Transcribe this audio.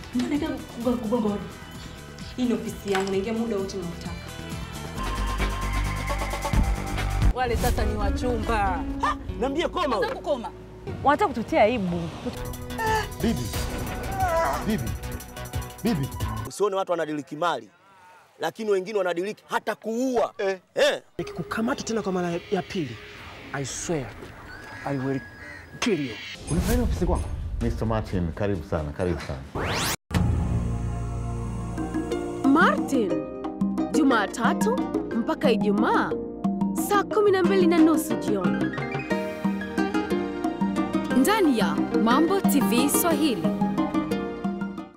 Naenda kugonga hodi. Hii ni ofisi yangu, naingia muda wote unaotaka. Wale sasa ni wachumba. Niambie koma. wewe. Zangu koma. Wanataka kututia aibu. Bibi, bibi, bibi, Usione watu wanadiliki mali, lakini wengine wanadiliki hata kuua eh. Eh. Nikikukamata tena kwa mara ya pili, I swear I will kill you. unafanya ofisi kwangu? Mr. Martin, karibu sana, karibu sana. Martin, Jumatatu mpaka Ijumaa saa kumi na mbili na nusu jioni ndani ya Mambo TV Swahili.